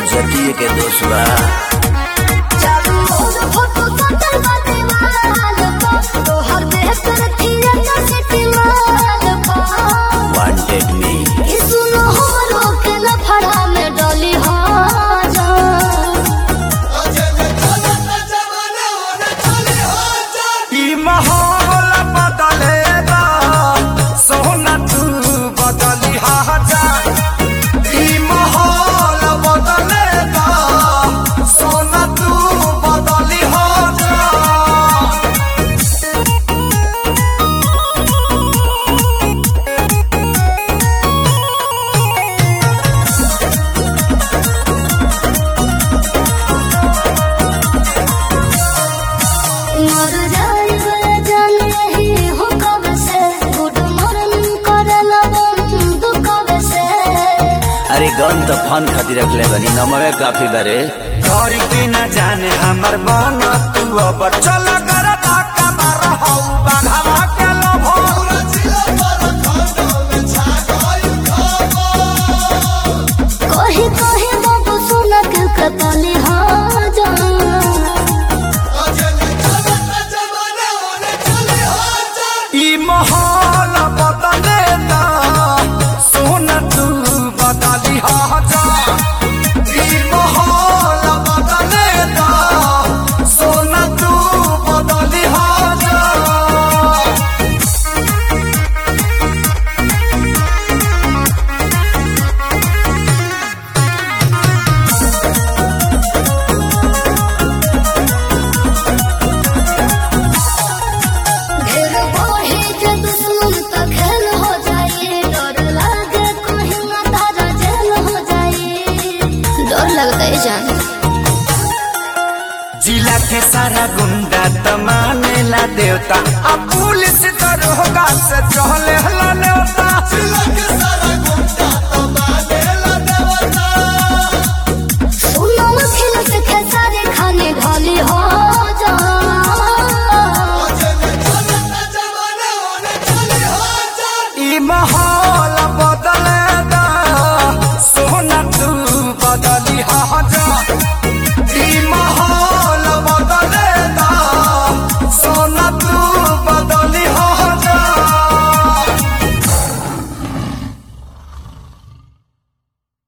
जतिये के दोष बा चालू मोर फोटो सटल बा दीवाल पर तोहर देह पर थिएटर सिटी माल पर वांटेड मी ई सुनो हमरो के लफड़ा में डली हो जा ई माहौल बदलेगा सोना तू बदली जा ई माहौल बदलेगा सोना तू बदली जा मर जाए जान नहीं हो कब से गुड मॉर्निंग करला बंद कब से अरे गन तो फन खातिर रखले बनी नमवे काफी बारे घर के न जाने हमर मन तू अब चल कर धक्का मार हौ बाघवा के लोभो कही कही बाबू सुन के कतली हो जा ई माहौल बदलेगा सोना तू बदली जा ई माहौल बदलेगा सोना तू बदली जा ढेर बढ़े जे दुश्मन त खेल हो जाए डर लागे कहीं ना तारा जेल हो जाए डर लगता है जान जिला के सारा गुंडा त मानेला देवता अब पुलिस दरोगा से चहले हला नेवता जिला के सारा